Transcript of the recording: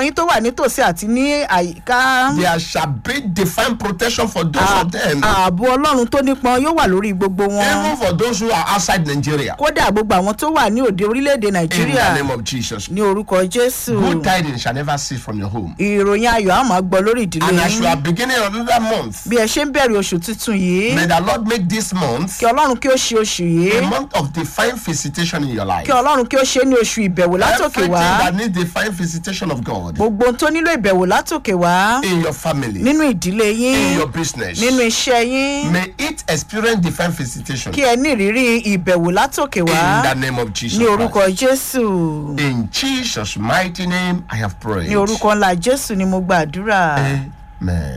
yín tó wà nítòsí àti ní àyíká There shall be divine protection for those of them, ààbò ọlọ́run tó nípọn yóò wà lórí gbogbo wọn even for those who are outside Nigeria. kódà gbogbo àwọn tó wà ní òde orílẹ̀-èdè In nàìjíríà the name of Jesus. ní orúkọ jésù Good tidings shall never cease from your home. ìròyìn ayọ̀ á máa gbọ́ lórí ìdílé And as you yín are beginning another month, bí ẹ ṣe ń bẹ̀rẹ̀ oṣù tuntun yìí may the Lord make this month kí ọlọ́run kí ó ṣe oṣù yìí a month of divine visitation in your life. kí ọlọ́run kí ó ṣe é ní oṣù ìbẹ̀wò látòkè Everything wá that needs divine visitation of God gbogbo ohun tó nílò ìbẹ̀wò látòkè wá in your family, nínú ìdílé in yín your business, nínú iṣẹ́ yín may it experience divine visitation kí ẹ ní ìrírí ìbẹ̀wò látòkè wá in the name of Jesus. ní Christ. orúkọ jésù In Jesus' mighty name, I have prayed. ní orúkọ ńlá jésù ni mo gbàdúrà Amen.